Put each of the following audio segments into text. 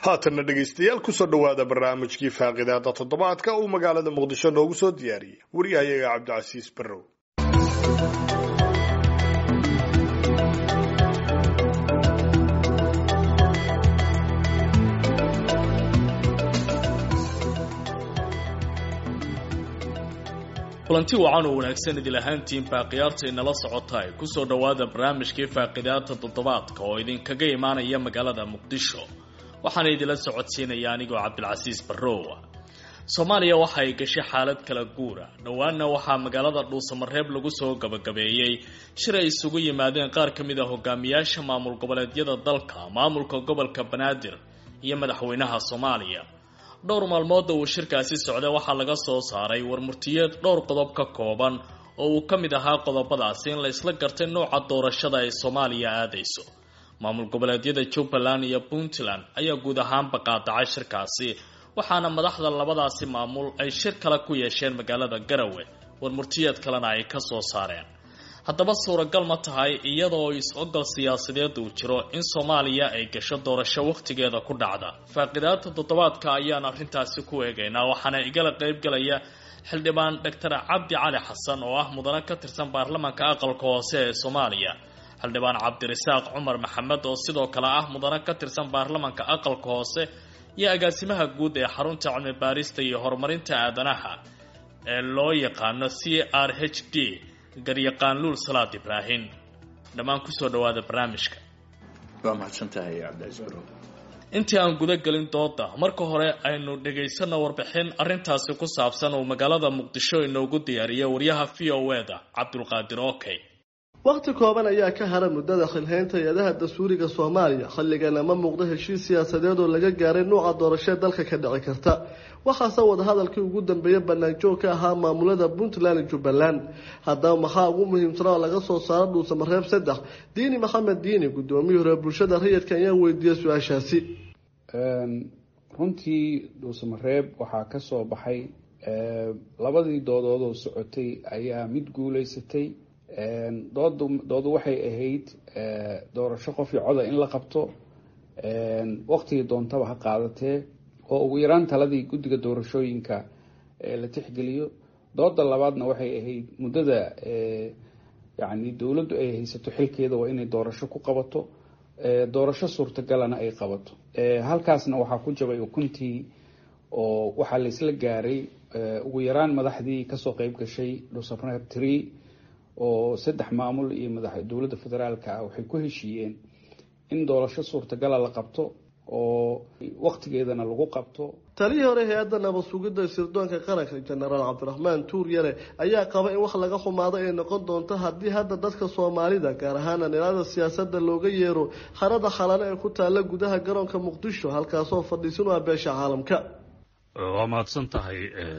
haatanna dhegaystayaal kusoo dhowaada barnaamijkii faaqidaada toddobaadka uu magaalada muqdisho noogu soo diyaariyey wariyahayaga cabdicasiis barrow kulanti wacan oo wanaagsan idil ahaantiin baaqiyaarta inala socota ay kusoo dhowaada barnaamijkii faaqidaada toddobaadka oo idinkaga imaanaya magaalada muqdisho waxaana idinla socodsiinaya anigoo cabdilcasiis barrowa soomaaliya waxa ay gashay xaalad kala guura dhowaanna waxaa magaalada dhuusamareeb lagu soo gabagabeeyey shir ay isugu yimaadeen qaar ka mid a hogaamiyaasha maamul goboleedyada dalka maamulka gobolka banaadir iyo madaxweynaha soomaaliya dhowr maalmooda uu shirkaasi socday waxaa laga soo saaray warmurtiyeed dhowr qodob ka kooban oo uu ka mid ahaa qodobadaasi in la isla gartay nooca doorashada ay soomaaliya aadayso maamul goboleedyada jubbaland iyo puntland ayaa guud ahaanba qaadacay shirkaasi waxaana madaxda labadaasi maamul ay shir kale ku yeesheen magaalada garawe warmurtiyeed kalena ay ka soo saareen haddaba suuragal ma tahay iyadoo is-ogol siyaasadeed uu jiro in soomaaliya ay gasho doorasho wakhtigeeda ku dhacda faaqidaada toddobaadka ayaan arrintaasi ku eegaynaa waxaana igala qaybgalaya xildhibaan doctor cabdi cali xasan oo ah mudane ka tirsan baarlamaanka aqalka hoose ee soomaaliya xildhibaan cabdirasaaq cumar maxamed oo sidoo kale ah mudane ka tirsan baarlamaanka aqalka hoose iyo agaasimaha guud ee xarunta cilmi baarista iyo horumarinta aadanaha ee loo yaqaano c r h d garyaqaan luul salaad ibraahim dhammaan kusoo dhawaada barnaamijka waa mahadsantahay cabdicaiis barow intii aan guda gelin dooda marka hore aynu dhagaysano warbixin arrintaasi ku saabsan uu magaalada muqdisho inoogu diyaariyay waryaha v o e da cabdulqaadir okey wakhti kooban ayaa ka hara muddada xilhaynta hay-adaha dastuuriga soomaaliya xilligan ama muuqdo heshiis siyaasadeed oo laga gaaray nuuca doorashee dalka ka dhici karta waxaase wadahadalkii ugu dambeeyey banaanjoog ka ahaa maamulada puntland iyo jubbaland haddaba maxaa ugu muhiimsana oo laga soo saaro dhuusamareeb saddex diini maxamed diini guddoomiyii hore bulshada rayidka ayaan weydiiyey su-aashaasi runtii dhuusamareeb waxaa ka soo baxay labadii doodood oo socotay ayaa mid guuleysatay doodu doodu waxay ahayd doorasho qof iyo coda in la qabto waqtigii doontaba ha qaadatee oo ugu yaraan taladii guddiga doorashooyinka la tixgeliyo dooda labaadna waxay ahayd muddada yacni dowladdu ay haysato xilkeeda waa inay doorasho ku qabato doorasho suurtagalana ay qabato halkaasna waxaa ku jabay ukuntii oo waxaa laysla gaaray ugu yaraan madaxdii kasoo qeyb gashay dhuusamareeb tree oo saddex maamul iyo madax dowladda federaalka ah waxay ku heshiiyeen in doorasho suurtagala la qabto oo waqtigeedana lagu qabto talihii hore hay-adda nabad sugidda sirdoonka qaranka jenaraal cabdiraxmaan tuur yare ayaa qaba in wax laga xumaado ay noqon doonto haddii hadda dadka soomaalida gaar ahaan dhinacyada siyaasadda looga yeero harada khalane ee ku taalla gudaha garoonka muqdisho halkaasoo fadhiisin u ah beesha caalamka waa mahadsan tahay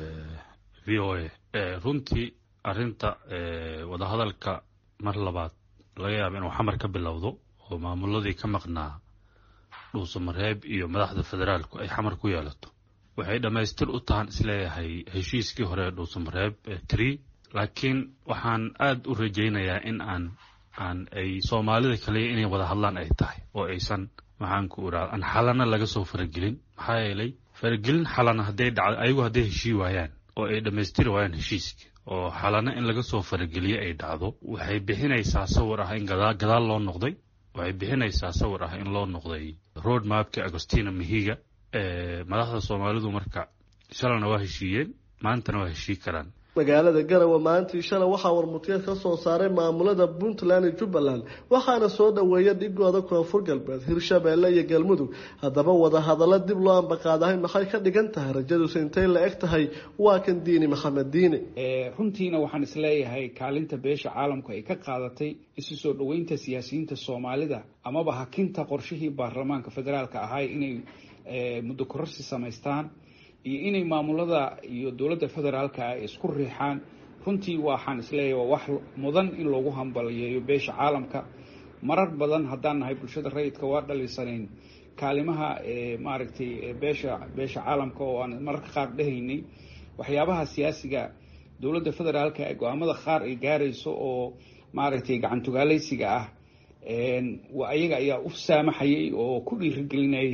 v o a runtii arrinta wadahadalka mar labaad laga yaaba inuu xamar ka bilowdo oo maamuladii ka maqnaa dhuusamareeb iyo madaxda federaalku ay xamar ku yeelato waxay dhammaystir u tahan isleeyahay heshiiskii hore ee dhuusamareeb tree laakiin waxaan aada u rajaynayaa in aan aan ay soomaalida kaliya inay wada hadlaan ay tahay oo aysan maxaan ku iraa aan xalana laga soo faragelin maxaa yeelay faragelin xalana hadday dhacdo ayagu hadday heshii waayaan oo ay dhammaystiri waayaan heshiiskii oo xalana in laga soo farageliye ay dhacdo waxay bixinaysaa sawir ah in gadaal loo noqday waxay bixinaysaa sawir ah in loo noqday road mapka agostina mahiga madaxda soomaalidu marka shalana waa heshiiyeen maantana waa heshii karaan magaalada garawe maalintii shalay waxaa warmurtiyeed ka soo saaray maamulada puntland iyo jubbaland waxaana soo dhoweeya dhigooda koonfur galbeed hirshabeelle iyo galmudug haddaba wadahadallo dib loo ambaqaadahay maxay ka dhigan tahay rajaduusa intay la eg tahay waa kan diini maxamed diini runtiina waxaan isleeyahay kaalinta beesha caalamku ay ka qaadatay isu soo dhoweynta siyaasiyiinta soomaalida amaba hakinta qorshihii baarlamaanka federaalka ahay inay muddo kororsi samaystaan iyo inay maamulada iyo dowladda federaalka ay isku riixaan runtii waxaan isleeyahay waa wax mudan in loogu hambaliyeeyo beesha caalamka marar badan haddaan nahay bulshada rayidka waa dhaliisanayn kaalimaha maaragtay beesha beesha caalamka oo aan mararka qaar dhehaynay waxyaabaha siyaasiga dowladda federaalka ee go-aamada qaar ay gaarayso oo maaragtay gacantugaaleysiga ah ayaga ayaa u saamaxayay oo ku dhiirigelinayay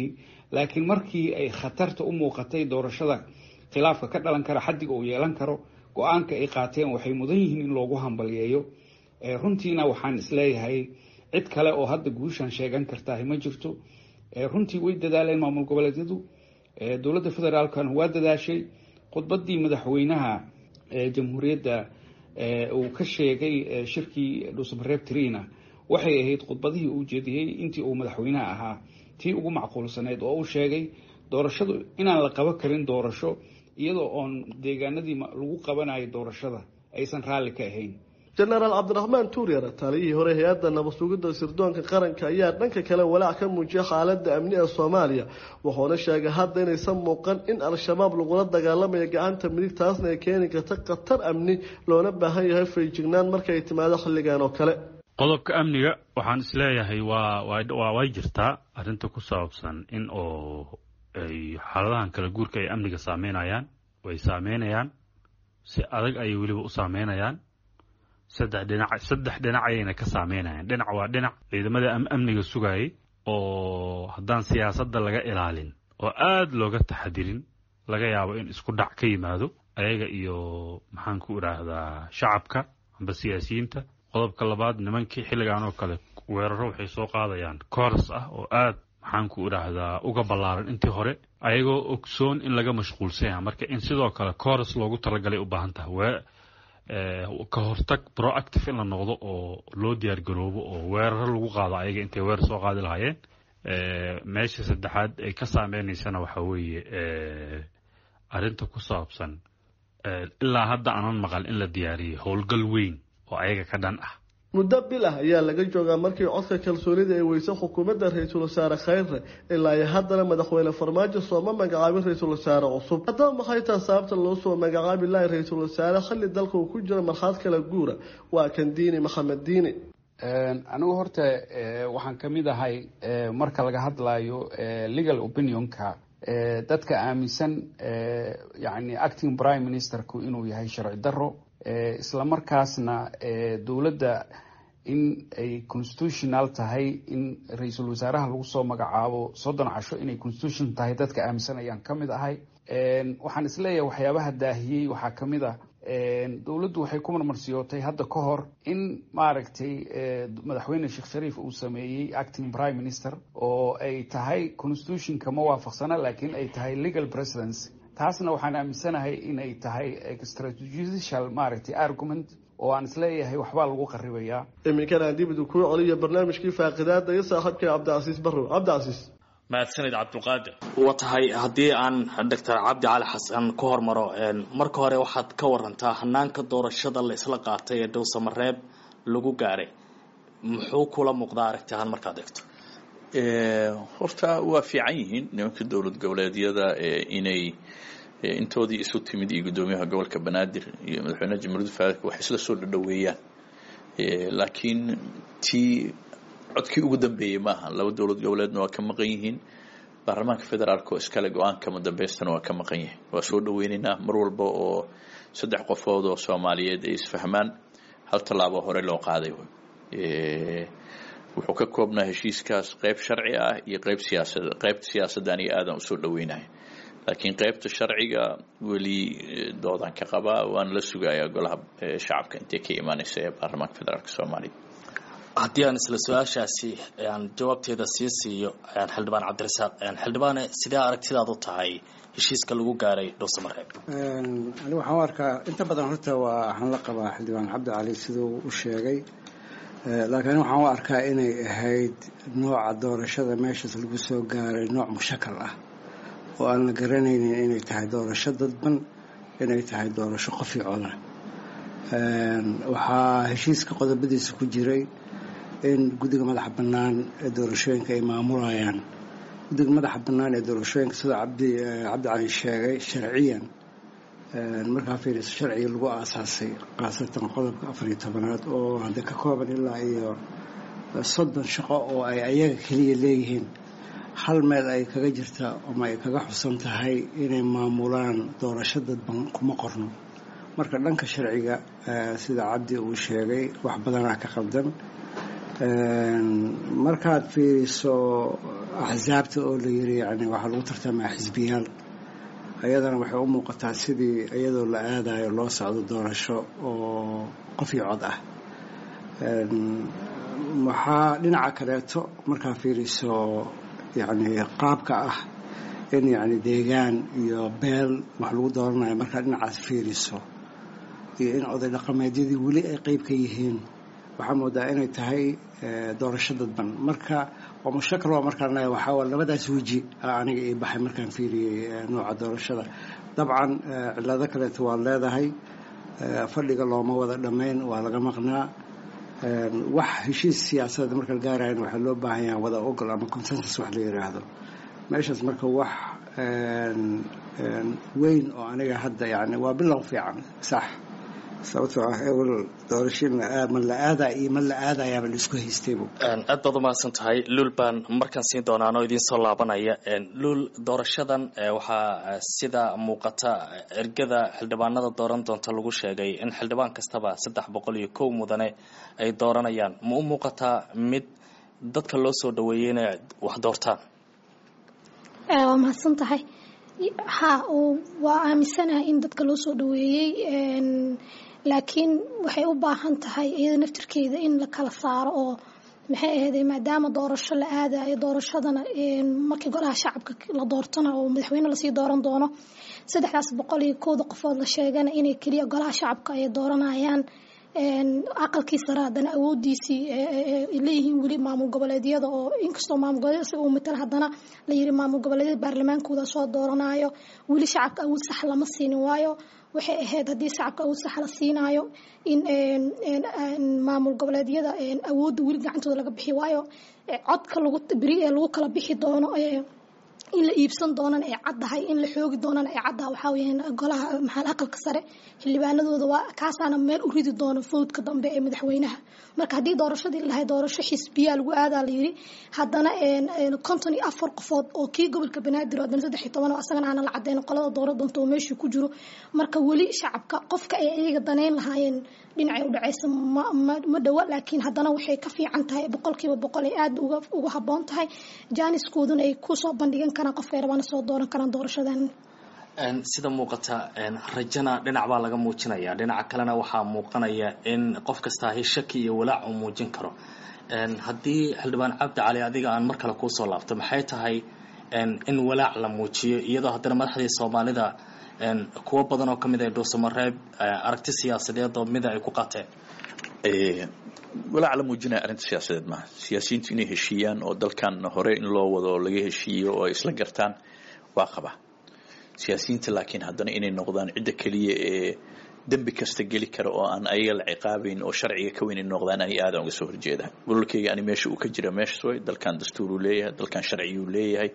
laakiin markii ay khatarta u muuqatay doorashada khilaafka ka dhalan kara xaddiga uu yeelan karo go-aanka ay qaateen waxay mudan yihiin in loogu hambaliyeeyo runtiina waxaan isleeyahay cid kale oo hadda guushan sheegan kartahay ma jirto runtii way dadaaleen maamul goboleedyadu dowladda federaalkana waa dadaashay khudbadii madaxweynaha jamhuuriyadda uu ka sheegay shirkii dhuusamareeb trina waxay ahayd khudbadihii uu jeediyey intii uu madaxweynaha ahaa tii ugu macquulsaneyd oo uu sheegay doorashadu inaan la qaban karin doorasho iyadoo oon deegaanadii lagu qabanayo doorashada aysan raalli ka ahayn jenaraal cabdiraxmaan tuuryar taliyihii hore hay-adda nabadsugidda sirdoonka qaranka ayaa dhanka kale walaac ka muujiyay xaaladda amni ee soomaaliya wuxuuna sheegay hadda inaysan muuqan in al-shabaab lagula dagaalamayo gacanta midig taasna ay keeni karta khatar amni loona baahan yahay fayjignaan markaay timaado xilligan oo kale qodobka amniga waxaan isleeyahay waa waa way jirtaa arrinta ku saabsan in oo ay xaaladahan kala guurka ay amniga saameynayaan way saameynayaan si adag ayay weliba u saameynayaan saddex dhinac saddex dhinac ayayna ka saameynayaan dhinac waa dhinac ciidamada amniga sugayay oo haddaan siyaasadda laga ilaalin oo aada looga taxadirin laga yaabo in isku dhac ka yimaado ayaga iyo maxaan ku idhaahdaa shacabka amba siyaasiyiinta qodobka labaad nimankii xilligan oo kale weeraro waxay soo qaadayaan kooras ah oo aad maxaan ku idhaahdaa uga ballaaran intii hore ayagoo ogsoon in laga mashquulsanya marka in sidoo kale kooras loogu talagalay u baahan tahay ka hortag proactive in la noqdo oo loo diyaar garoobo oo weeraro lagu qaado ayaga intay weerar soo qaadi lahaayeen meesha saddexaad ay ka saameynaysana waxaa weeye arrinta ku saabsan ilaa hadda aanan maqal in la diyaariyey howlgal weyn oo ayaga ka dhan ah muddo bil ah ayaa laga joogaa markii codka kalsoonida ay weysay xukuumadda ra-iisul wasaare khayre ilaa iyo haddana madaxweyne farmaajo sooma magacaabin ra-iisul wasaare cusub haddaba maxay taha sababta loo soo magacaabi lahay ra-iisul wasaare xilli dalka uu ku jiro marxaad kala guura waa kan diini maxamed diini anigu horta waxaan ka mid ahay marka laga hadlayo legal opinionka dadka aaminsan yani acting prime ministerku inuu yahay sharci daro isla markaasna dowladda in ay constitutional tahay in ra-iisul wasaaraha lagu soo magacaabo soddon casho inay constitution tahay dadka aaminsan ayaan ka mid ahay waxaan isleeyahay waxyaabaha daahiyey waxaa ka mid ah dowladdu waxay ku marmarsiyootay hadda ka hor in maaragtay madaxweyne sheekh shariif uu sameeyey acting prime minister oo ay tahay constitutionka ma waafaqsana laakiin ay tahay legal presidency taasna waxaan aaminsanahay inay tahay extrajudicial maaragtay argument oo aan isleeyahay waxbaa lagu qaribayaa iminkana aan dib idu kuu celiyo barnaamijkii faaqidaada iyo saaxiibkay cabdicasiis barrow cabdicasiis mahadsanid cabdulqaadir wa tahay haddii aan doctor cabdi cali xasan ku hormaro marka hore waxaad ka warantaa hanaanka doorashada la isla qaatay ee dhowsamareeb lagu gaaray muxuu kula muuqdaa aragti ahaan markaad eegto horta waa fiican yihiin nimanka dowlad goboleedyada inay intoodii isu timid iyo guddoomiyaha gobolka banaadir iyo madaxweynaha jamhuuriyadda federaalk waxay isla soo dhadhoweeyaan laakiin tii codkii ugu dambeeyey maaha laba dowlad goboleedna waa ka maqan yihiin baarlamaanka federaalk oo iskale go-aanka madabeystana waa ka maqan yahay waa soo dhaweyneynaa mar walba oo saddex qofood oo soomaaliyeed ay isfahmaan hal tallaabo hore loo qaaday wuxuu ka koobnaa heshiiskaas qeyb sharci ah iyo qeyb siyaasad qeybta siyaasaddan iyo aadan usoo dhaweynahay laakiin qeybta sharciga weli doodaan ka qabaa waana la sugayaa golaha shacabka intay ka imaaneysa ee baarlamaanka federaalk soomaaliya haddii aan isla su-aashaasi aan jawaabteeda sii siiyo xildhibaan cabdirasaaq xildhibaane sidee aragtidaad u tahay heshiiska lagu gaaray dhowsamareeb ani waxaan u arkaa inta badan horta waa waxaan la qabaa xildhibaan cabdi cali siduu u sheegay laakiin waxaan u arkaa inay ahayd nooca doorashada meeshaas lagu soo gaaray nooc mushakal ah oo aan la garanaynin inay tahay doorasho dadban inay tahay doorasho qof iyo coda waxaa heshiiska qodobadiisa ku jiray in guddiga madaxa bannaan ee doorashooyinka ay maamulayaan guddiga madaxa bannaan ee doorashooyinka sida cabdi cabdi cali sheegay sharciyan markaa fiiriso sharciga lagu aasaasay khaasatan qodobka afar iyo tobanaad oo hadda ka kooban ilaa iyo soddon shaqo oo ay ayaga keliya leeyihiin hal meel ay kaga jirta ama ay kaga xusan tahay inay maamulaan doorasho dadban kuma qorno marka dhanka sharciga sida cabdi uu sheegay wax badanaa ka qabdan markaad fiiriso axsaabta oo la yiri yani waxaa lagu tartamaa xisbiyaal ayadana waxay u muuqataa sidii iyadoo la aadayo loo socdo doorasho oo qof iyo cod ah waxaa dhinaca kaleeto markaa fiiriso yani qaabka ah in yani deegaan iyo beel wax lagu dooranayo markaa dhinacaas fiiriso iyo in oday dhaqameedyadii weli ay qeyb ka yihiin waxaa moodaa inay tahay doorasho dadban marka waa mushakal waa markaan leeyahay waxaa waa labadaas weji aniga ii baxay markaan fiiriyey nooca doorashada dabcan cillado kaleeto waa leedahay fadhiga looma wada dhammayn waa laga maqnaa wax heshiis siyaasadeed marka la gaarayan waxaa loo baahan yaha wada ogol ama consensus wax la yidhaahdo meeshaas marka wax weyn oo aniga hadda yani waa bilow fiican sax sababtoo ah ewel doorashin ma la aadaa iyo ma la aadayaaba la isku haystaybu aad baad umahadsan tahay luul baan markaan siin doonaan oo idiin soo laabanaya luul doorashadan waxaa sida muuqata ergada xildhibaanada dooran doonta lagu sheegay in xildhibaan kastaba saddex boqol iyo kow mudane ay dooranayaan ma u muuqataa mid dadka loo soo dhaweeyey inay wax doortaan waa mahadsan tahay ha waa aaminsanahay in dadka loo soo dhaweeyey laakiin waxay u baahan tahay iyada naftirkeeda in la kala saaro oo maxay ahayday maadaama doorasho la aadayo doorashadana markii golaha shacabka la doortona oo madaxweyne lasii dooran doono saddexdaas boqol iyo kowda qofood la sheegana inay keliya golaha shacabka ay dooranayaan aqalkii sare haddana awoodiisii leeyihiin weli maamul goboleedyada oo inkastoo maamul goboleedyada uu matala haddana la yiri maamul goboleedyada baarlamaankooda soo dooranayo weli shacabka awood sax lama siinin waayo waxay ahayd haddii shacabka awood sax la siinaayo in maamul goboleedyada awoodda weli gacantooda laga bixi waayo codka lagu beri ee lagu kala bixi doono in la iibsan doonana ay caddahay in la xoogi doonana ay caddahay waxaa weyaan golaha maxal aqalka sare xildhibaanadooda waa kaasaana meel u ridi doono fowdka dambe ee madaxweynaha marka haddii doorashadii lahay doorasho xisbiyaa lagu aadaa la yiri haddana konton iyo afar qofood oo kii gobolka banaadir oo haddana saddex iyo toban oo asagana aana la caddeyn qolada doora doonta oo meeshii ku jiro marka weli shacabka qofka ay iyaga daneyn lahaayeen dhinacay u dhacaysa ma dhowa laakiin haddana waxay ka fiican tahay boqolkiiba boqol ay aada uga habboon tahay jaaniskooduna ay kusoo bandhigan karaan qofkay rabana soo dooran karaan doorashadan sida muuqata rajana dhinac baa laga muujinaya dhinaca kalena waxaa muuqanaya in qof kastaahi shaki iyo walaac uu muujin karo haddii xildhibaan cabdi cali adiga aan mar kale kuusoo laabto maxay tahay in walaac la muujiyo iyadoo haddana madaxdii soomaalida kuwo badan oo kamid ah dhuusamareeb aragti siyaasadeed oo mida ay ku qateen walaac la muujinaya arrinta siyaasadeed maaha siyaasiyiintu inay heshiiyaan oo dalkan hore in loo wado oo laga heshiiyo oo ay isla gartaan waa qaba siyaasiyiinta laakiin haddana inay noqdaan cidda keliya ee dembi kasta geli kara oo aan ayaga la ciqaabayn oo sharciga ka weyn in noqdaan ani aadaan uga soo horjeeda gololkeyga ani meesha uu ka jira meeshas way dalkan dastuur uu leeyahay dalkan sharciyuu leeyahay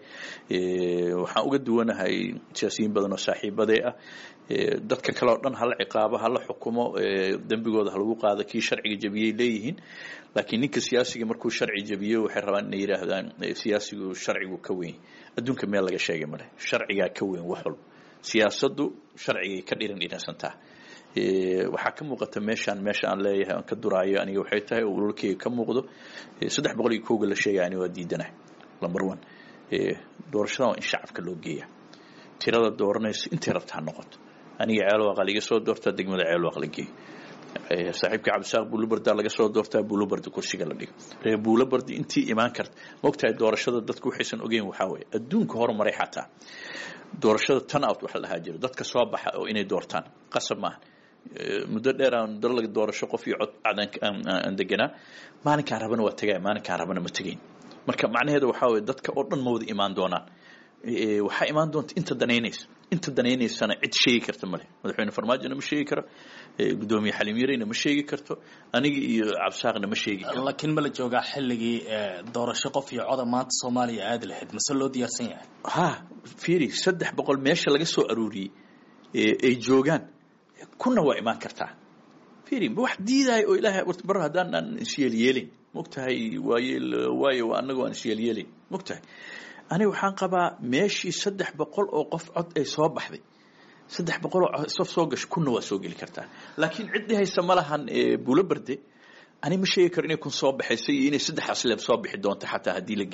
waxaan uga duwanahay siyaasiyiin badan oo saaxiibadee ah dadka kale oo dhan hala ciqaabo hala xukumo dembigooda halagu qaado kii sharciga jabiyey leeyihiin laakiin ninka siyaasiga markuu sharci jabiyo waxay rabaan inay yidhaahdaan siyaasigu sharcigu ka weyn adduunka meel laga sheegay male sharcigaa ka weyn wax walba siyaasaddu sharcigay ka dhiran dhiransantaa waxaa ka muuqata meeshaan meesha aan leeyahay aan ka duraayo aniga waxay tahay oo ulolkeyga ka muuqdo saddex boqol iyo kowga la sheegaya ani waa diidanahay number one doorashadan waa in shacabka loo geeya tirada dooranayso intay rabta ha noqoto aniga ceelwaaq laga soo doortaa degmada ceelwaaq la geeyo saaxiibka cabdisaaq buulobardaa laga soo doortaa buulobardi kursiga la dhigo reer buulobardi intii imaan karta maogtahay doorashada dadku waxaysan ogeyn waxaa weeye adduunka horumaray xataa doorashada tan out waxa la dhahaa jiro dadka soo baxa oo inay doortaan qasab maaha muddo dheer aan dalaga doorasho qof iyo cod aan deganaa maalinkaan rabana waa tegaya maalinkaan rabana ma tegayn marka macnaheeda waxaa weye dadka oo dhan ma wada imaan doonaan waxaa imaan doonta inta danaynaysa inta danaynaysana cid sheegi karta male madaxweyne farmaajona ma sheegi karo gudoomiye xaliim yareyna ma sheegi karto aniga iyo cabsaaqna ma sheegi karo laakiin ma la joogaa xilligii doorasho qof iyo coda maanta soomaaliya aadi lahayd mase loo diyaarsan yahay ha fiiri saddex boqol meesha laga soo aruuriyey ay joogaan kuna waa imaan kartaa fiiri wax diidayo oo ilaahay bar haddaan aan isyeelyeelin mogtahay waaye waayo annaga aan isyeelyeelin mogtahay aniga waxaan qabaa meeshii saddex boqol oo qof cod ay soo baxday saddex boqol oo sof soo gasho kunna waa soo geli kartaa laakiin cid dhihaysa ma lahan buulo barde ani ma sheegi karo inay kun soo baxaysa iyo inay saddex asleeb soo bixi doonto xataa haddii la geeyo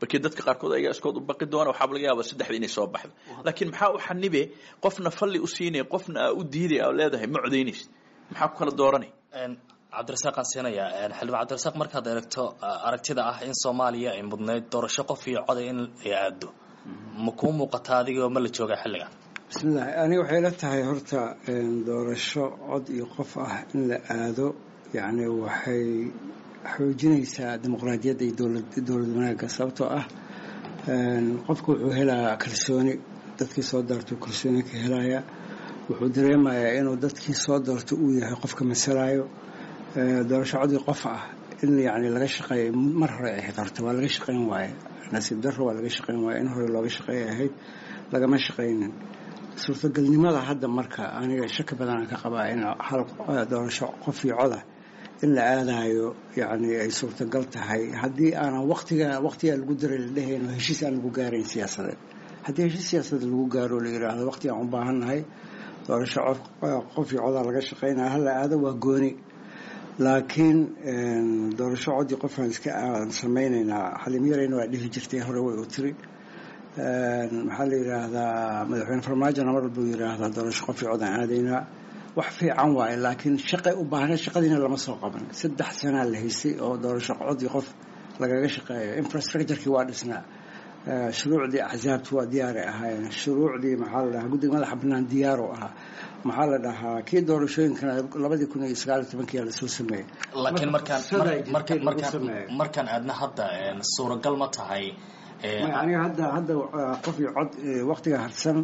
markii dadka qaarkood ayagaa iskood u baqi doona waxaaba laga yaaba saddexda inay soo baxdo laakiin maxaa u xanibe qofna falli u siinaya qofna aa u diiday aa leedahay ma codaynaysa maxaa ku kala dooranay cabdirasaaqaan siinaya xildhibaan cabdirasaaq markaad eegto aragtida ah in soomaaliya ay mudnayd doorasho qof iyo coday in ay aado ma kuu muuqataa adigoo ma la joogaa xilligan bismillahi aniga waxay la tahay horta doorasho cod iyo qof ah in la aado yacni waxay xoojinaysaa dimuqraadiyadda iyo dowlad wanaagga sababtoo ah qofku wuxuu helayaa kalsooni dadkii soo doortay kalsooni ka helaya wuxuu dareemayaa inuu dadkii soo doortay uu yahay qofka masalayo doorasho codii qof ah in yani laga shaqeeya mar hore ay qarto waa laga shaqayn waaye nasiib darro waa laga shaqayn waaye in hore looga shaqeeya ahayd lagama shaqaynin suurtagalnimada hadda marka aniga shaki badanaan ka qabaa in hal doorasho qof iyo coda in la aadayo yani ay suurtagal tahay haddii aanan waqtiga waqtigaa lagu daray la dhehayn oo heshiis aan lagu gaarayn siyaasadeed haddii heshiis siyaasadeed lagu gaaro la yidhaahdo waqti aan u baahannahay doorasho qof iyo codaa laga shaqaynaya hala aado waa gooni laakiin doorasho codii qofaan iska aan samaynaynaa xalimyarayna waa dhihi jirtay hore way u tiri maxaa la yidhaahdaa madaxweyne farmaajona mar walbuu yidhaahdaa doorasho qof iyo codaan aadaynaa wax fiican waaye laakiin shaqay u baahna shaqadiina lama soo qaban saddex sanaa la haystay oo doorasho codii qof lagaga shaqeeyo infrastructurekii waa dhisnaa shuruucdii axsaabtu waa diyaaray ahaayeen shuruucdii maxaa la dhahaa guddiga madaxa bannaan diyaaru ahaa maxaa la dhahaa kii doorashooyinkana labadii kun iyo sagaal iyo tobankiyaa lasoo sameeyey laakiin markaan markaan markaan markaan aadna hadda suuragal ma tahay aniga hadda hadda qof iyo cod waqtiga harsan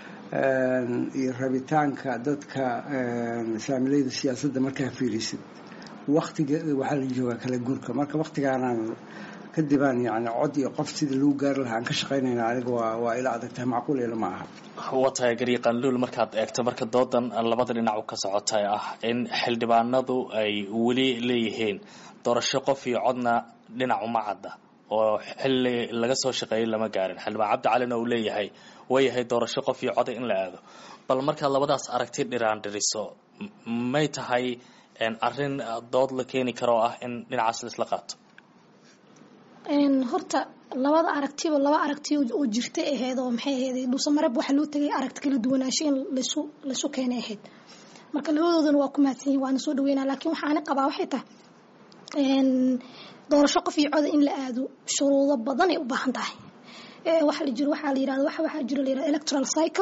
iyo rabitaanka dadka saamilayda siyaasadda markaa fiirisid waktiga waxaa la joogaa kala guurka marka waktigaanaan kadibaan yani cod iyo qof sidii lagu gaari lahaa aan ka shaqaynayna aniga waa waa ila adagtahay macquul ila ma aha waa tahay garyaqaanluul markaad eegto marka doodan labada dhinac u ka socotay ah in xildhibaanadu ay weli leeyihiin doorasho qof iyo codna dhinac uma cadda oo xilli laga soo shaqeeyay lama gaarin xildhibaan cabdi calina uu leeyahay wayahay doorasho qof iyo coda in la aado bal markaad labadaas aragti dhiraan dhiriso may tahay arrin dood la keeni karo oo ah in dhinacaas laisla qaato horta labada aragtiba laba aragti oo jirta ahayd oo maxay ahayd dhuusamareb waxaa loo tagay aragti kala duwanaansho in laysu laysu keenay ahayd marka labadoodana waa ku mahadsan yihin waana soo dhaweynaa laakiin waxaani qabaa waxay tahay doorasho qof iyo coda in la aado shuruudo badan ay u baahan tahay waxa la jiro waxaa la yirahda waxa waxaa jiro la yirahda electoral cycle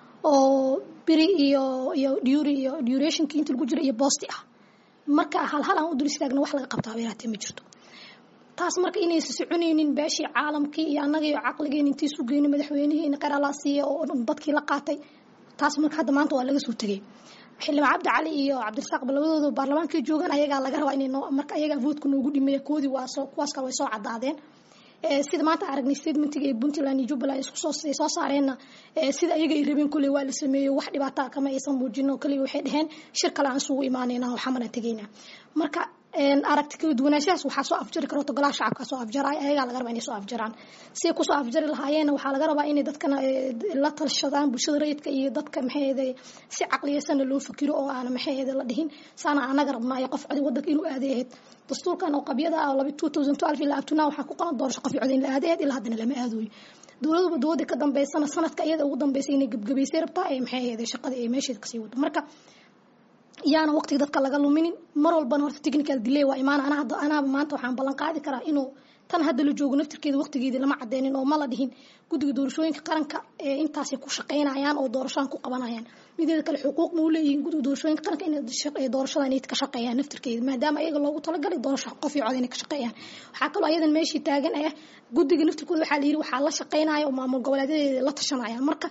oo biri iyo iyo dury iyo durationkii inta lagu jiro iyo boosti ah marka hal hal aan u dul istaagna wax laga qabtaa beeraatee ma jirto taas marka inaysa soconaynin beeshii caalamkii iyo annaga iyo caqligeen intii isu geyno madaxweynihii qaralaa siiya oo dadkii la qaatay taas marka hadda maanta waa laga soo tegay xildhibaan cabdi cali iyo cabdirasaaq ba labadooda baarlamaankii joogaan ayagaa laga rabaa inay marka ayagaa voodka noogu dhimeeya koodii waa soo kuwaas kale way soo caddaadeen sida maanta aragnay statementiga ee puntland iyo jubbaland isku soo ay soo saareenna sida ayaga ay rabeen kolley waa la sameeyo wax dhibaataa kama aysan muujino kaliya waxay dhaheen shir kale aan isugu imaanayna oo xamana tegayna marka aragti kala duwanaanshahaas waxaa soo afjari karo golaha shacabka soo afjaraya ayagaa laga rabaa inay soo afjaraan siday kusoo afjari lahaayeenna waxaa laga rabaa inay dadkana la talshadaan bulshada rayidka iyo dadka maxay si caqliyeysanna loo fikiro oo aana maxay la dhihin saana anaga rabnaayo qof codi wadanka inuu aaday ahayd dastuurkan oo qabyada ah laba two thousand twelve ilaa abtunaa waxaa ku qoran doorasho qof codi in la aaday ahayd ilaa haddana lama aadooyo dowladuba dowladda ka dambeysana sanadka iyada ugu dambeysay inay gebgabaysay rabtaa ee maxay ahayd shaqada ee meesheeda kasii wado marka yaana waqtiga dadka laga luminin mar walbana horta technical delay waa imaan anaa hadda anaaba maanta waxaan ballan qaadi karaa inuu tan hadda la joogo naftirkeeda waqtigeedii lama cadeynin oo ma la dhihin guddiga doorashooyinka qaranka ee intaasay ku shaqaynayaan oo doorashadan ku qabanayaan mideeda kale xuquuq ma u leeyihiin guddiga doorashooyinka qaranka inay doorashada inay ka shaqeeyaan naftirkeeda maadaama ayaga loogu talagalay doorasho qof iyo cod inay ka shaqeeyaan waxaa kaloo ayadan meeshii taagan ah guddiga naftirkooda waxaa la yidhi waxaa la shaqeynaya oo maamul goboleedadeeda la tashanayaan marka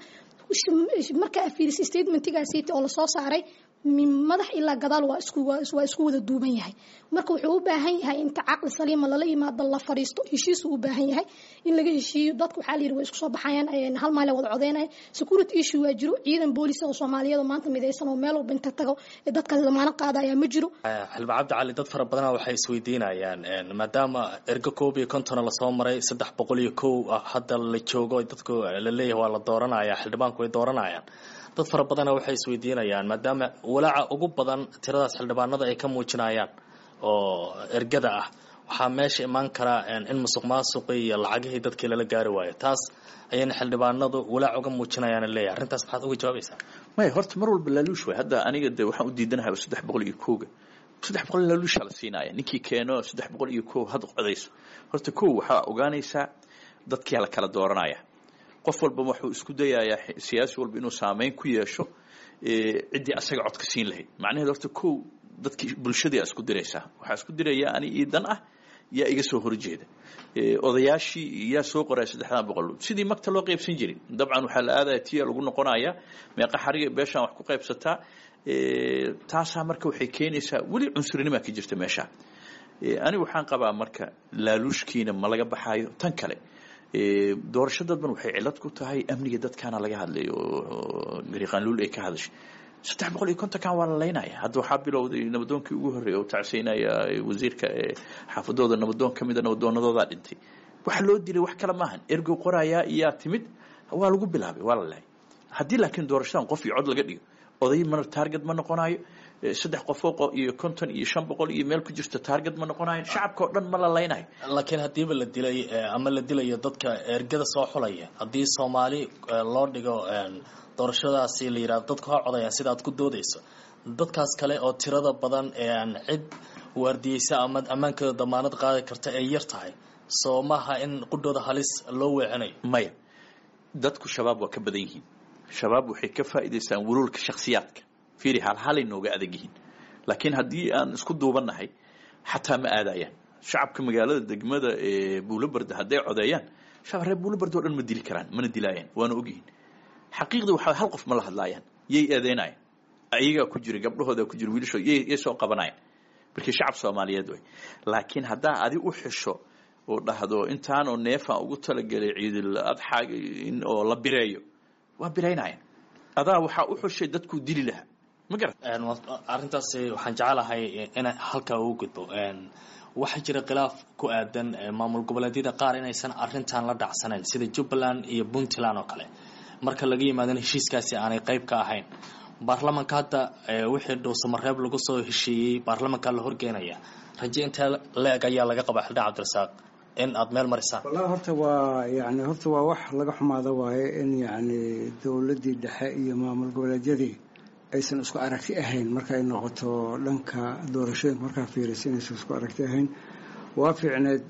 marka fiiris statementigaasiiti oo lasoo saaray madax ilaa gadaal waa isku waa isku wada duuban yahay marka wuxuu u baahan yahay inta caqli saliima lala yimaado la fariisto heshiisuu u baahan yahay in laga heshiiyo dadku waxaa la yidhi way isku soo baxayaan hal maale wada codeynaya security issue waa jiro ciidan booliis oo soomaaliyeed oo maanta midaysan oo meel walba inta tago dadkaas damaano qaadaya ma jiro xildhibaan cabdi cali dad fara badana waxay isweydiinayaan maadaama ergo koob iyo kontona lasoo maray saddex boqol iyo kow hadda la joogo dadku la leeyahay waa la dooranaya xildhibaanku way dooranayaan dad fara badana waxay isweydiinayaan maadaama walaaca ugu badan tiradaas xildhibaanada ay ka muujinayaan oo ergada ah waxaa meesha imaan karaa in musuq maasuqi iyo lacagihii dadkii lala gaari waayo taas ayayna xildhibaanadu walaac uga muujinayaan leeyahay arrintaas maxaad uga jawaabaysaa maya horta mar walba laaluush waay hadda aniga de waxaan u diidanahay saddex boqol iyo kooga saddex boqol laaluusha la siinaya ninkii keeno saddex boqol iyo koo had codayso horta kow waxaa ogaanaysaa dadkia la kala dooranaya qof walba wuxuu isku dayayaa siyaasi walba inuu saameyn ku yeesho ciddii asaga codka siin lahayd macnaheed horta kow dadkii bulshadii isku diraysaa waxaa isku diraya ani ii dan ah yaa iga soo horjeeda odayaashii yaa soo qoraya saddexdan boqol sidii magta loo qaybsan jiray dabcan waxaa la aadaya tiya lagu noqonaya meeqa xariga beeshaan wax ku qaybsataa taasaa marka waxay keenaysaa weli cunsurinima ka jirta meesha anigu waxaan qabaa marka laaluushkiina ma laga baxaayo tan kale doorasho dadban waxay cilad ku tahay amniga dadkaana laga hadlay oo gariiqaanluul ay ka hadashay saddex boqol iyo kontonkan waa la laynaya hadda waxaa bilowday nabadoonkii ugu horreeya oo tacsiinaya wasiirka xaafadooda nabadoon ka mida nabadoonadoodaa dhintay waxa loo dilay wax kale maahan ergow qorayaa iyaa timid waa lagu bilaabay waa la lahay haddii laakiin doorashadan qof iyo cod laga dhigo oday mana taarget ma noqonayo saddex qofoo iyo konton iyo shan boqol iyo meel ku jirto taarget ma noqonayo shacabka oo dhan ma la laynayo laakiin haddiiba la dilay ama la dilayo dadka ergada soo xulaya haddii soomaali loo dhigo doorashadaasi la yidhahdo dadku ha codayaan sida aad ku doodayso dadkaas kale oo tirada badan ee aan cid waardiyeysa ama ammaankooda damaanad qaadi karta ay yar tahay soo maaha in qudhooda halis loo weecinayo maya dadku shabaab waa ka badan yihiin shabaab waxay ka faa'iidaystaan wuluulka shakhsiyaadka fiiri halhalay nooga adag yihiin laakiin haddii aan isku duubannahay xataa ma aadayaan shacabka magaalada degmada ee buulobarda hadday codeeyaan shacab reer buulobarda o dhan ma dili karaan mana dilaayaan waana ogyihiin xaqiiqda waxaa hal qof ma la hadlaayaan yay eedeynayan ayagaa ku jira gabdhahooda ku jira wiilashooda yay yay soo qabanayan markii shacab soomaaliyeed way laakiin haddaa adi u xisho oo dhahdo intaanoo neefaan ugu talagelay ciidil adxaag in oo la bireeyo waa biraynayan adaa waxaa u xushay dadkuu dili lahaa ma garat arrintaasi waxaan jecelahay in halkaa ugu gudbo waxaa jira khilaaf ku aadan maamul goboleedyada qaar inaysan arrintan la dhacsanayn sida jubbaland iyo puntland oo kale marka laga yimaadana heshiiskaasi aanay qayb ka ahayn baarlamanka hadda wixii dhuusamareeb lagu soo heshiiyey baarlamanka la horgeenaya raje intee la-eg ayaa laga qabaa xildhibaan cabdirasaaq in aada meel marisaan wallahi horta waa yani horta waa wax laga xumaado waaye in yacni dowladdii dhexe iyo maamul goboleedyadii aysan isku aragti ahayn markay noqoto dhanka doorashooyinka markaa fiirisa inaysan isku aragti ahayn waa fiicneed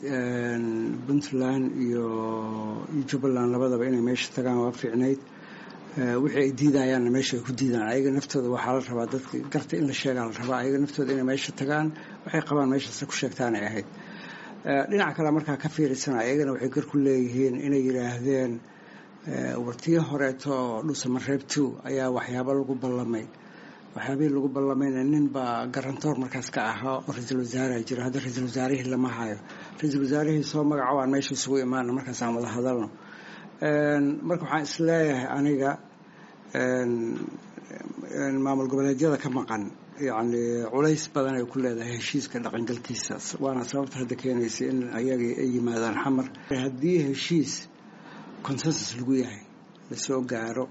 puntland iyo iyo jubbaland labadaba inay meesha tagaan waa fiicneyd wixii ay diidayaanna meesha ay ku diidaan ayaga naftooda waxaa la rabaa dadka garta in la sheegaa la rabaa ayaga naftooda inay meesha tagaan waxay qabaan meeshaase ku sheegtaanay ahayd dhinaca kale markaa ka fiirisana ayagana waxay gar ku leeyihiin inay yidhaahdeen wartii horeeto dhuusamareeb two ayaa waxyaabo lagu ballamay waxyaabihii lagu ballamayna nin baa garantoor markaas ka ahaa oo ra-iisul wasaaraha jira hadda ra-iisul wasaarihii lama hayo ra-iisul wasaarihii soo magaco aan meesha isugu imaana markaas aan wada hadalno marka waxaan isleeyahay aniga maamul goboleedyada ka maqan yacni culays badan ay ku leedahay heshiiska dhaqangalkiisa waana sababta hadda keenaysa in ayagii ay yimaadaan xamar haddii heshiis consensus lagu yahay lasoo gaaro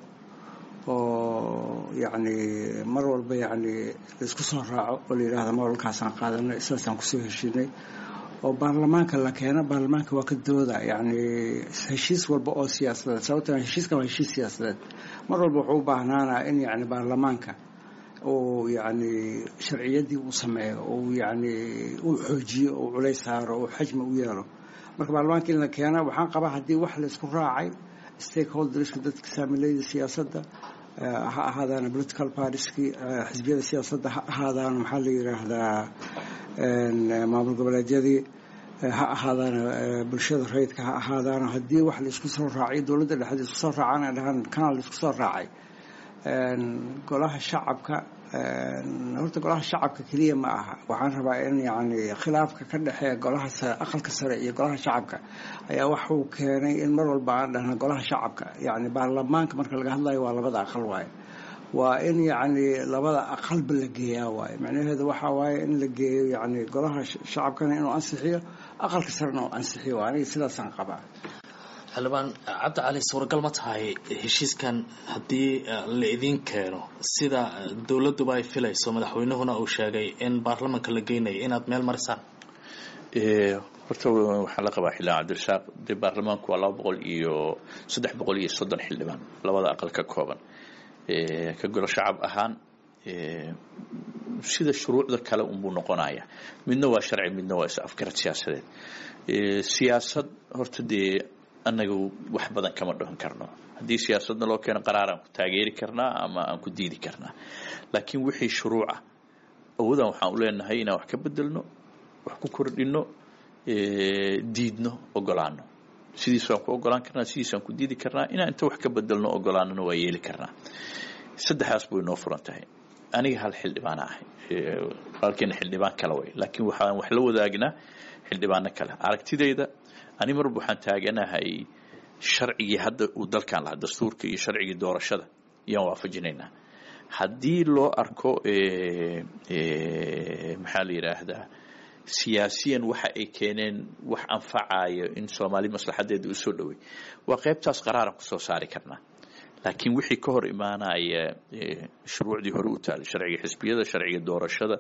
oo yacni mar walba yacni laisku soo raaco oo la yidhaahda moolkaasaan qaadanay sidaasaan kusoo heshiinay oo baarlamaanka la keeno baarlamaanka waa ka dooda yacni heshiis walba oo siyaasadeed sababtoo heshiiskan waa heshiis siyaasadeed mar walba wuxuu u baahnaanaa in yacni baarlamaanka uu yacni sharciyaddii uu sameeyo uu yacni uu xoojiyo uu culays saaro uu xajmi u yeelo marka baarlamaanka in la keena waxaan qabaa haddii wax laysku raacay stakeholderska dadka saamilayda siyaasadda ha ahaadaan political partieski xisbiyada siyaasadda ha ahaadaan maxaa la yidhaahdaa maamul goboleedyadii ha ahaadaan bulshada rayidka ha ahaadaan haddii wax laisku soo raacay dowladda dhexdeed isku soo raacaan ay dhahaan kanaa laisku soo raacay golaha shacabka horta golaha shacabka keliya ma aha waxaan rabaa in yacni khilaafka ka dhexeeya golaha sare aqalka sare iyo golaha shacabka ayaa waxuu keenay in mar walba aan dhahna golaha shacabka yacni baarlamaanka marka laga hadlayo waa labada aqal waaye waa in yacni labada aqalba la geeyaa waaye macnaheedu waxaa waaye in la geeyo yacni golaha shacabkana inuu ansixiyo aqalka sarena uu ansixiyo aniga sidaasaan qabaa xildhibaan cabdi cali suuragal ma tahay heshiiskan haddii la idiin keeno sida dowladduba ay filayso madaxweynuhuna uu sheegay in baarlamanka la geynayo inaad meel marisaan horta waxaa la qabaa xildhibaan cabdirasaaq dee baarlamaanku waa laba boqol iyo saddex boqol iyo soddon xildhibaan labada aqal ka kooban ka golo shacab ahaan sida shuruucda kale unbuu noqonaya midna waa sharci midna waa is afgarad siyaasadeed siyaasad horta dee annaga wax badan kama dhahan karno haddii siyaasadna loo keeno qaraar aan ku taageeri karnaa ama aan ku diidi karnaa laakiin wixii shuruuca awoodaan waxaan u leenahay inaan wax ka bedelno wax ku kordhino diidno ogolaano sidiisaan ku ogolaan karnaa sidiisaan ku diidi karnaa inaan inta wax ka bedelno ogolaanona waa yeeli karnaa saddexdaas buu inoo furan tahay aniga hal xildhibaana ahay walaalkeena xildhibaan kale way laakiin waxaan wax la wadaagnaa xildhibaano kale aragtidayda ani marba waxaan taaganahay sharcigii hadda uu dalkan lahaa dastuurka iyo sharcigii doorashada ayaan waafajinaynaa haddii loo arko maxaa la yidhaahdaa siyaasiyan waxa ay keeneen wax anfacayo in soomaali maslaxadeeda u soo dhowey waa qaybtaas qaraaran kusoo saari karnaa laakiin wixii ka hor imaanaya shuruucdii hore u taalay sharciga xisbiyada sharciga doorashada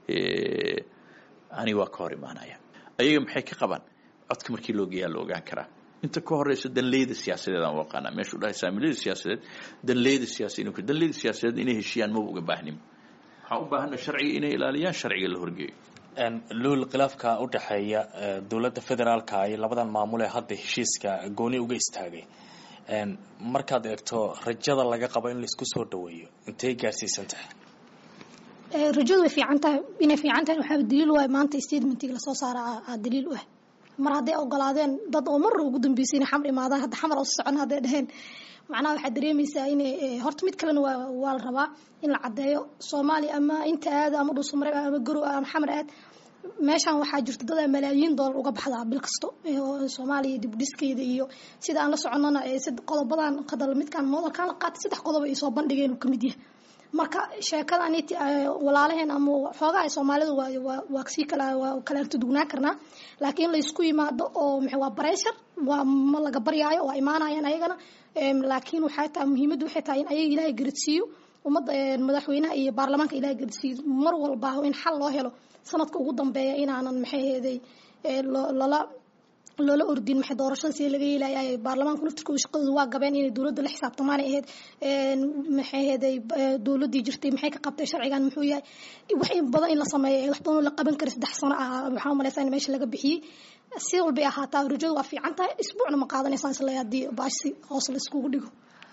ani waa ka hor imaanaya ayaga maxay ka qabaan codka markii loo geeyaa la ogaan karaa inta ka horeysa danleyda siyaasadeed aan u aqaanaa meeshuu dhahay saamilada siyaasadeed danleyda siyaasiyiin danleyda siyaasadeed inay heshiiyaan maba uga baahnin waxaan u baahana sharciga inay ilaaliyaan sharciga la horgeeyo luul khilaafka u dhexeeya dowladda federaalka iyo labadan maamul ee hadda heshiiska gooni uga istaagay markaad eegto rajada laga qabo in laisku soo dhaweeyo intay gaarsiisan tahay rajadu way fiican tahay inay fiican tahay waxaa daliil u ah maanta statementig lasoo saara aa daliil u ah mar hadday ogolaadeen dad oo mar ugu dambeysay inay xamar imaadaan hadda xamar oo socon hadday dhaheen macnaha waxaad dareemaysaa inay horta mid kalena waa waa la rabaa in la caddeeyo soomaaliya ama inta aad ama dhuusamareeb ama garow ama xamar aad meeshan waxaa jirta dad malaayiin doolar uga baxdaa bil kasto soomaaliya dibdhiskeeda iyo sida aan la soconana qodobadan qadal midkan moodalkan la qaatay saddex qodob ay soo bandhigeen uu kamid yahay marka sheekadan walaalaheen ama xoogaha soomaalida waa sii kala waa kala dugnaan karnaa laakiin laysku yimaado oo waa bareshar waa ma laga baryaayo waa imaanayaan ayagana laakiin waxay tahay muhiimaddu waxay tahay in ayaga ilaahay garadsiiyo ummadda madaxweynaha iyo baarlamaanka ilaahay garadsiiyo mar walba in xal loo helo sanadka ugu dambeeya inaanan maxay heeday lala loola ordin maxay doorashada sida laga yeelaya baarlamaanku naftirkooda shaqadooda waa gabeen inay dowladda la xisaabtamaan ahayd maxay heeday dowladdii jirtay maxay ka qabtay sharcigan muxuu yahay wax in badan in la sameeyo wax badan oo la qaban kara saddex sano ah waxaan umalaysaa in meesha laga bixiyey si walbay ahaataa rajadu waa fiican tahay isbuucna ma qaadanaysaan isla haddii baashi hoos la iskugu dhigo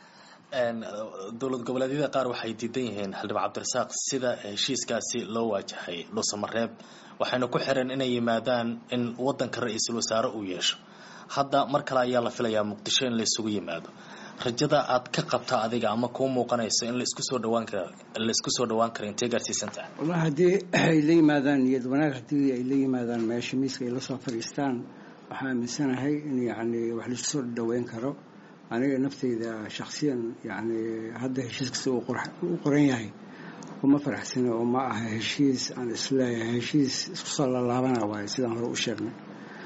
dowlad goboleedyada qaar waxay diidan yihiin xildhibaan cabdirasaaq sida heshiiskaasi loo waajahay dhuusamareeb waxayna ku xireen inay yimaadaan in wadanka ra-iisul wasaare uu yeesho hadda mar kale ayaa la filayaa muqdisho in laysugu yimaado rajada aad ka qabta adiga ama kuu muuqanayso in laisku soo dhawaan kara laisku soo dhawaan kara intee gaarsiisan tahay wallahi haddii ay la yimaadaan niyad wanaag haddii ay la yimaadaan meesha miiska ay la soo fadhiistaan waxaa aaminsanahay in yacni wax laisku soo dhaweyn karo aniga nafteyda shaksiyan yani hadda heshiis kasta uu qoran yahay uma faraxsani oo ma aha heshiis aan isleeyahay heshiis isku soo lalaabana waayo sidaan hore u sheegnay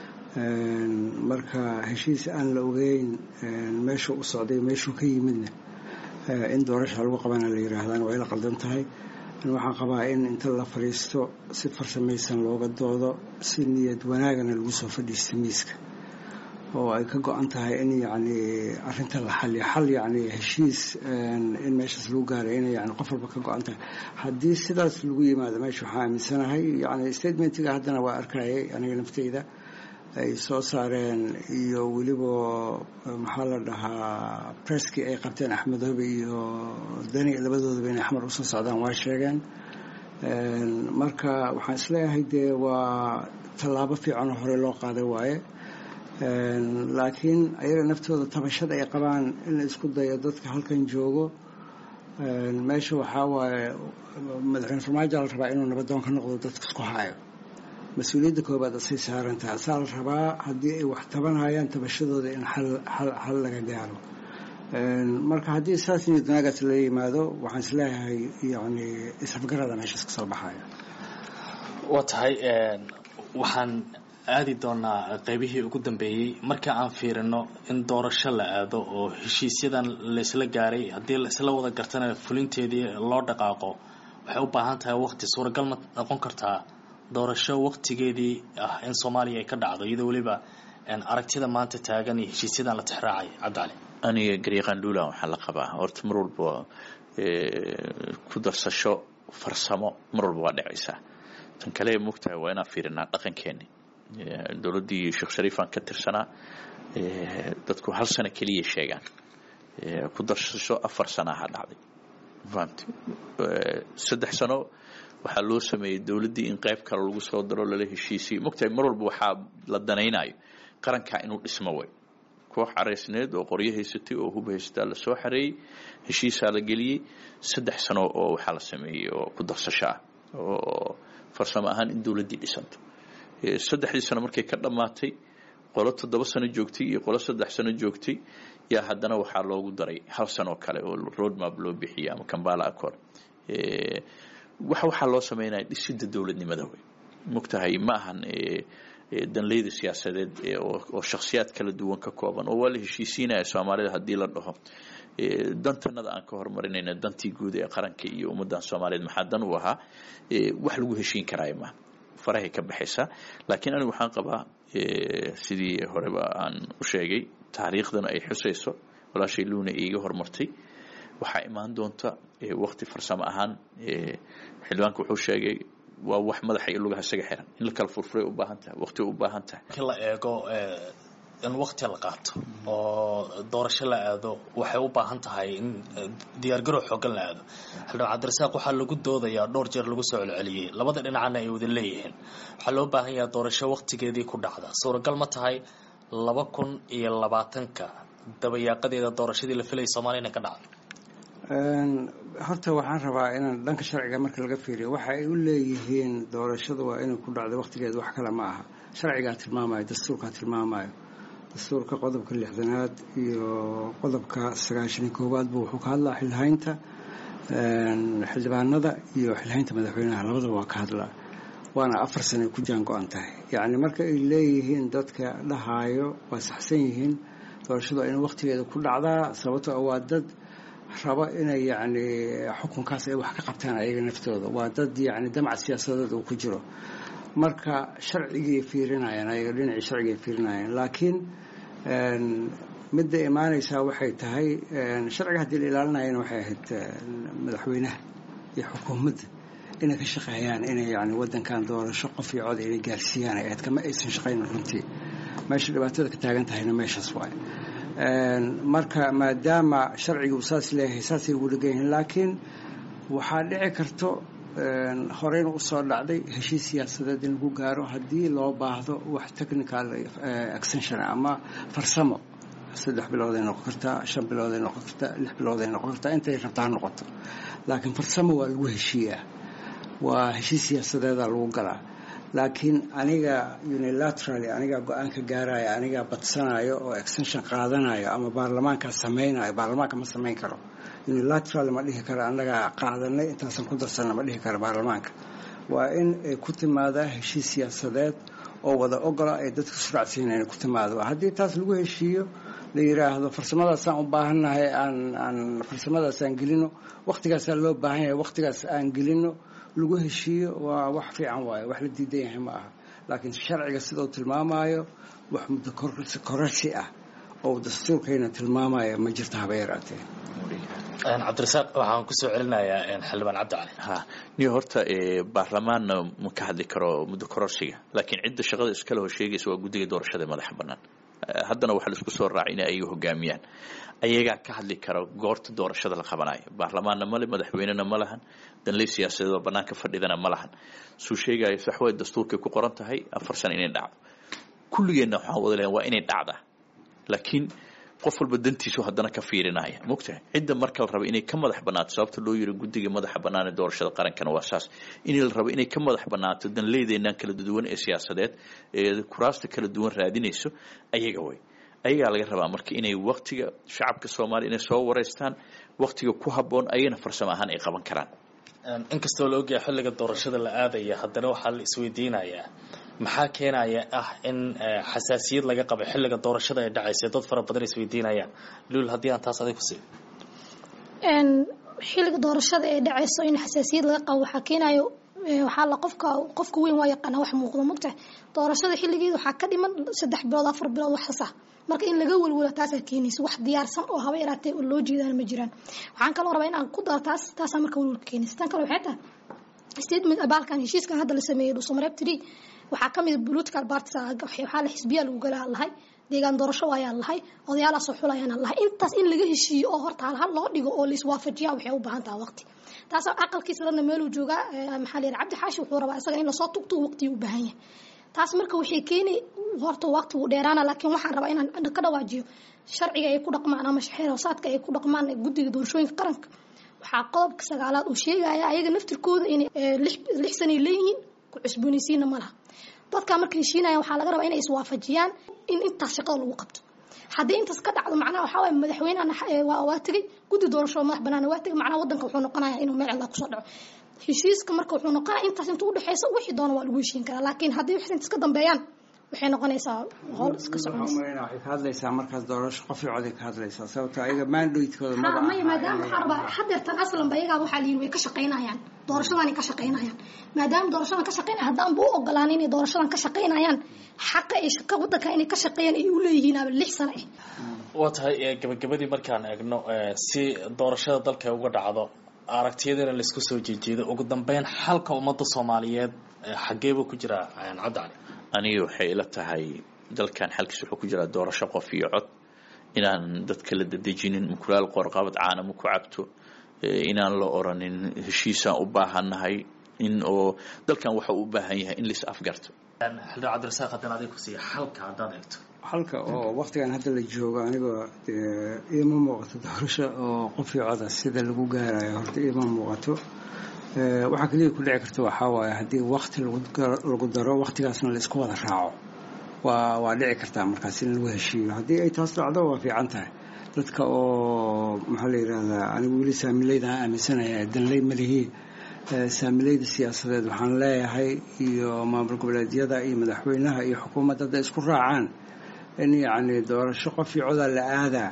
marka heshiis aan la ogeyn meeshuu u socday meeshuu ka yimidna in doorasha lagu qabana la yiraahdaan waa ila qaldan tahay waxaan qabaa in inta la fadhiisto si farsamaysan looga doodo si niyad wanaagana lagu soo fadhiista miiska oo ay ka go-an tahay in yani arinta la xaliyo xal yani heshiis in meeshaas lagu gaaray inay yani qof walba ka go-an tahay haddii sidaas lagu yimaado meesha waxaa aaminsanahay yani statementiga haddana waa arkayay aniga nafteyda ay soo saareen iyo weliba maxaa la dhahaa presskii ay qabteen axmedoobe iyo dani labadoodaba inay xamar usoo socdaan waa sheegeen marka waxaan isleeyahay dee waa tallaabo fiicanoo hore loo qaaday waaye laakiin ayaga naftooda tabashada ay qabaan in la isku dayo dadka halkan joogo meesha waxaa waaye madaxweyne farmaajo la rabaa inuu nabadoon ka noqdo dadka isku hayo mas-uuliyadda koobaad asay saarantaha asaa la rabaa haddii ay wax tabanayaan tabashadooda in xal laga gaaro marka haddii saas niyad wanaagaas la yimaado waxaan isleeyahay yani isafgarada meeshaas kasoo baxaya waa tahay waxaan aadi doonaa qeybihii ugu dambeeyey marka aan fiirino in doorasho la aado oo heshiisyadan laysla gaaray haddii laisla wada gartana fulinteedii loo dhaqaaqo waxay u baahan tahay waqti suuragal ma noqon kartaa doorasho waqtigeedii ah in soomaaliya ay ka dhacdo iyadoo weliba aragtida maanta taagan iyo heshiisyadan la tixraacay cabdicali aniga garyaqaan dhuulan waxaa la qabaa horta mar walba ku darsasho farsamo mar walba waa dhacaysaa tan kale mogtahay waa inaan fiirinaa dhaqankeeni dowladdii sheekh shariifaan ka tirsanaa dadku hal sano keliya sheegaan ku darsasho afar sanaha dhacday fahamti saddex sano waxaa loo sameeyey dowladdii in qayb kale lagu soo daro lala heshiisiyo mogtahay mar walba waxaa la danaynayo qarankaa inuu dhismo way koox caraysneed oo qoryo haysatay oo hub haysataa lasoo xareeyey heshiisaa la geliyey saddex sano oo waxaa la sameeyey oo ku darsasho ah oo farsamo ahaan in dowladdii dhisanto saddexdii sano markay ka dhammaatay qolo toddoba sano joogtay iyo qolo saddex sano joogtay yaa haddana waxaa loogu daray hal sanoo kale oo roadmap loo bixiyay ama kambala accord wax waxaa loo sameynaya dhisidda dowladnimada wey mogtahay ma ahan danleyda siyaasadeed oo shakhsiyaad kala duwan ka kooban oo waa la heshiisiinaya soomaalida haddii la dhaho dantanada aan ka horumarinayna dantii guud ee qaranka iyo ummadan soomaaliyeed maxaa dan u ahaa wax lagu heshiin karaayo maaha farahay ka baxaysaa laakiin anigu waxaan qabaa sidii horeba aan u sheegay taariikhdana ay xusayso walaashay luuna iiga hormartay waxaa imaan doonta wakti farsamo ahaan xildhibaanka wuxuu sheegay waa wax madaxa iyo lugaha isaga xiran in la kala furfuray u baahan tahay waqti u baahan tahay markii la eego in waqti la qaato oo doorasho la aado waxay u baahan tahay in diyaargarow xoogan la aado xildhibaan cabdirasaaq waxaa lagu doodayaa dhowr jeer lagu soo celceliyey labada dhinacana ay wada leeyihiin waxaa loo baahan yahay doorasho waqtigeedii ku dhacda suuragal ma tahay laba kun iyo labaatanka dabayaaqadeeda doorashadii la filayay soomaaliya inay ka dhacdo horta waxaan rabaa inaan dhanka sharciga marka laga fiiriyo waxa ay u leeyihiin doorashada waa inay ku dhacdo waqtigeeda wax kale ma aha sharcigaa tilmaamayo dastuurkaa tilmaamayo dastuurka qodobka lixdanaad iyo qodobka sagaashani koowaadba wuxuu ka hadlaa xilhaynta xildhibaanada iyo xilhaynta madaxweynaha labadaba waa ka hadlaa waana afar sanay ku jaan go-an tahay yacni marka ay leeyihiin dadka dhahaayo waa saxsan yihiin doorashadu waa inay waqtigeeda ku dhacdaa sababto waa dad rabo inay yacni xukunkaas ay wax ka qabtaan ayaga naftooda waa dad yacni damac siyaasadeed uu ku jiro marka sharcigay fiirinayaan ayaga dhinacii sharcigay fiirinayaan laakiin midda imaanaysaa waxay tahay sharciga haddii la ilaalinayana waxay ahayd madaxweynaha iyo xukuumadda inay ka shaqeeyaan inay yani wadankan doorasho qof iyo cod inay gaarsiiyaan ay ahayd kama aysan shaqayn runtii meesha dhibaatada ka taagan tahayna meeshaas waay marka maadaama sharciga uu saas leeyahay saasay ugu dhegan yihiin laakiin waxaa dhici karto horeyna usoo dhacday heshiis siyaasadeed in lagu gaaro haddii loo baahdo wax technical extension ama farsamo saddex bilooday noqon kartaa shan bilooday noqon kartaa lix bilooday noqon kartaa intay rabtaa noqoto laakiin farsamo waa lagu heshiiyaa waa heshiis siyaasadeeda lagu galaa laakiin aniga unilaterally anigaa go-aanka gaaraya anigaa badsanayo oo extension qaadanayo ama baarlamaankaa samaynayo baarlamaanka ma samayn karo unilateral ma dhihi karo annagaa qaadanay intaasan ku darsanna ma dhihi karo baarlamaanka waa in ay ku timaadaa heshiis siyaasadeed oo wada ogola ay dadka suracsiina inay ku timaado haddii taas lagu heshiiyo la yiraahdo farsamadaasaan u baahannahay aan aan farsamadaas aan gelino waqtigaasaa loo baahan yahay waqtigaas aan gelino lagu heshiiyo waa wax fiican waayo wax la diidan yahay ma aha laakiin sharciga sidau tilmaamayo wax muddo kororsi ah oo dastuurkayna tilmaamaya ma jirto haba yaraatee cabdirasaaq waxaan kusoo celinayaa xildhibaan cabdicali ha niyo horta baarlamaanna ma ka hadli karo muddo kororsiga laakiin cidda shaqada iskale hor sheegaysa waa guddiga doorashada ee madaxa bannaan haddana waxaa laisku soo raacay in ay hogaamiyaan ayagaa ka hadli kara goorta doorashada la qabanayo baarlamaanna male madaxweynena ma lahan danley siyaasadeed oo bannaanka fadhidana ma lahan suu sheegayo saxway dastuurkay ku qoran tahay afar sano inay dhacdo kulligeenna waxaan wada leeyahay waa inay dhacdaa laakiin qof walba dantiisu haddana ka fiirinaya mogtahay cidda marka la rabo inay ka madax bannaato sababta loo yiri guddiga madaxa bannaan ee doorashada qarankana waa saas in la rabo inay ka madax bannaato danleydeennan kala duwan ee siyaasadeed ee kuraasta kala duwan raadinayso ayaga way ayagaa laga rabaa marka inay waktiga shacabka soomaaliya inay soo wareystaan waktiga ku habboon ayagana farsamo ahaan ay qaban karaan inkastoo la ogyahay xilliga doorashada la aadaya haddana waxaa la isweydiinayaa maxaa keenaya ah in xasaasiyad laga qabo xilliga doorashada ay dhacaysa dad fara badan isweydiinayaan luul haddii aan taas adig ku sii xilliga doorashada ee dhacayso in xasaasiyad laga qabo waxaa keenayo waxaa la qofka qofka weyn waa yaqaana wax muuqdo mogtahay doorashada xilligeeda waxaa ka dhiman saddex bilood afar bilood waxaas ah marka in laga welwelo taasaa keenaysa wax diyaarsan oo haba yaraatee oo loo jeedaan ma jiraan waxaan kaloo rabaa in aan ku daro taas taasaa marka welwelka keenaysa tan kale waxay tahay statement abaalkan heshiiskan hadda la sameeyey dhuusamareeb tiri waxaa ka mid political parties waxaa la xisbiyaa lagu galaa lahay deegaan doorasho ayaa lahay odayaalaasoo xulayaan lahay intaas in laga heshiiyo oo horta halhal loo dhigo oo laiswaafajiyaa waxay u baahan taha waqti taas aqalkiisa lana meeluu joogaa maxaa la cabdi xaashi wuxuu rabaa isaga in lasoo tugto waqtigii u baahan yahay taas marka waxay keeni horta waqti wuu dheeraana laakiin waxaan rabaa inaan ka dhawaajiyo sharciga ay ku dhaqmaan ama xeer hoosaadka ay ku dhaqmaan guddiga doorashooyinka qaranka waxaa qodobka sagaalaad uu sheegaya ayaga naftirkooda inay lix sanay leeyihiin ku cusboonaysiina ma laha dadkaa marka heshiinaya waxaa laga rabaa inay iswaafajiyaan in intaas shaqada lagu qabto haddii intaas ka dhacdo macnaha waxaa waye madaxweynehan waa tegey guddi doorasho madax banaana waa tegey macnaha waddanka wuxuu noqonaya inuu meel cilaa kusoo dhaco heshiiska marka wuxuu noqonaya intaas inta udhexeysa wixii doona waa lagu heshiin karaa laakiin haddii wax intaas ka dambeeyaan waxay noqonaysaa howl iska soconaysa waxay ka hadlaysaa markaas doorasho qof iyo coday ka hadlaysaa sababto ayaga mandatekooda maba maya maadaama waxaa rabaa hadeertan aslanba iyagaa waxaa layihi way ka shaqaynayaan doorashadanay ka shaqaynayaan maadaama doorashadan ka shaqaynaya haddaanba u ogolaan inay doorashadan ka shaqaynayaan xaqa ay shaqa waddanka inay ka shaqeeyaan ay u leeyihiin aba lix sano ah waa tahay gabagabadii markaan eegno si doorashada dalka uga dhacdo aragtiyadana laisku soo jeejeedo ugu dambeyn xalka ummadda soomaaliyeed xageebuu ku jiraa cabdi cali aniga waxay ila tahay dalkan xalkiis wuxuu ku jiraa doorasho qof iyo cod inaan dadka la dadejinin mukulaal qoorqabad caanamo ku cabto inaan la oranin heshiisaan u baahannahay in oo dalkan waxa uu u baahan yahay in lais afgarto xildhibaan cabdirasaaq haddana adig ku siiya xalka haddaad eegto halka oo waktigan hadda la joogo anigoo iima muuqato doorasho oo qof iyo coda sida lagu gaarayo horta iima muuqato waxaa keliya ku dhici karta waxaa waaye haddii wakti lagu daro waktigaasna la isku wada raaco waa waa dhici kartaa markaas in lagu heshiiyo haddii ay taas dhacdo waa fiican tahay dadka oo maxaa la yidhahdaa anigu weli saamileyda aan aaminsanaya danley malihii saamileyda siyaasadeed waxaan leeyahay iyo maamul goboleedyada iyo madaxweynaha iyo xukuumadda hadday isku raacaan in yacni doorasho qof iyo codaa la aadaa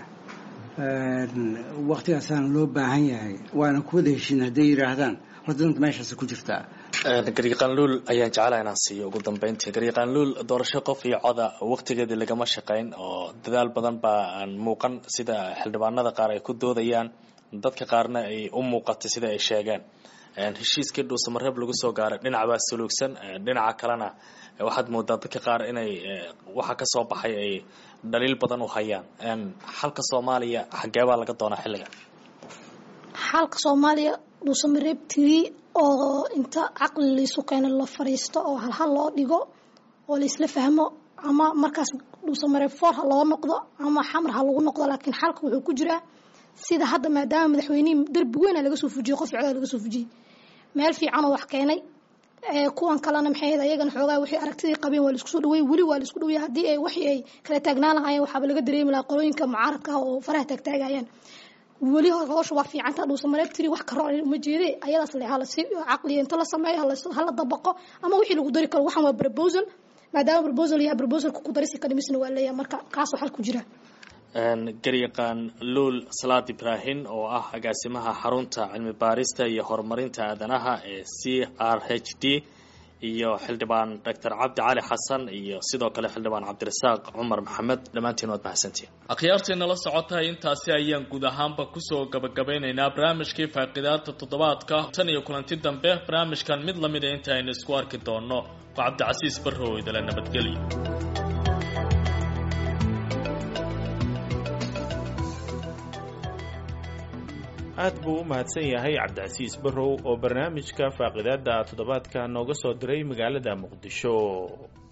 waktigaasaana loo baahan yahay waana kuwada heshiin hadday yidhaahdaan horta danta meeshaas ku jirtaa garyaqaanluul ayaan jeclaha inaan siiyo ugu dambeyntii garyaqaanluul doorasho qof iyo coda waqtigeedii lagama shaqayn oo dadaal badan baa aan muuqan sida xildhibaanada qaar ay ku doodayaan dadka qaarna ay u muuqatay sida ay sheegeen heshiiskii dhuusamareeb lagu soo gaaray dhinac baa suluugsan dhinaca kalena waxaad moodaa dadka qaar inay waxa ka soo baxay ay dhaliil badan u hayaan xalka soomaaliya xageebaa laga doonaa xilliga xalka soomaaliya dhuusamareeb tiri oo inta caqli laysu keeno la fariisto oo halhal loo dhigo oo laisla fahmo ama markaas dhuusamareeb foor ha loo noqdo ama xamar ha lagu noqdo laakiin xalka wuxuu ku jiraa sida hadda maadaama madaxweynihii darbi weyna laga soo fujiyey qof codaa laga soo fujiyey meel fiicanoo wax keenay kuwan kalena maxay ahayd ayagana xoogaa wixii aragtidii qabeen waa laisku soo dhaweey weli waa laisku dhaweey haddii ay waxii ay kala taagnaan lahaayeen waxaaba laga dareemi lahaa qolooyinka mucaaradka ah oo faraha taagtaagayaan weli howsha waa fiicanta dhuusamareeb tiri wax karo uma jeede ayadaas le halasi caqliya inta la sameeyo hala dabaqo ama wixii lagu dari karo waxan waa proposal maadaama proposal yahay proposalka ku darisi kadhimisna waa leeyahay marka kaasoo xal ku jira garyaqaan luul salaad ibraahin oo ah agaasimaha xarunta cilmi baarista iyo horumarinta aadanaha ee c r h d iyo xildhibaan doctor cabdi cali xasan iyo sidoo kale xildhibaan cabdirasaaq cumar maxamed dhammaantiin waad mahadsantiin akhyaartii nala socotahay intaasi ayaan guud ahaanba kusoo gabagabeynaynaa barnaamijkii faaqidaada toddobaadka tan iyo kulanti dambe barnaamijkan mid lamida inta aynu isku arki doonno waa cabdicasiis barrow idala nabadgelyo aad buu u mahadsan yahay cabdicasiis barrow oo barnaamijka faaqidaada toddobaadka nooga soo diray magaalada muqdisho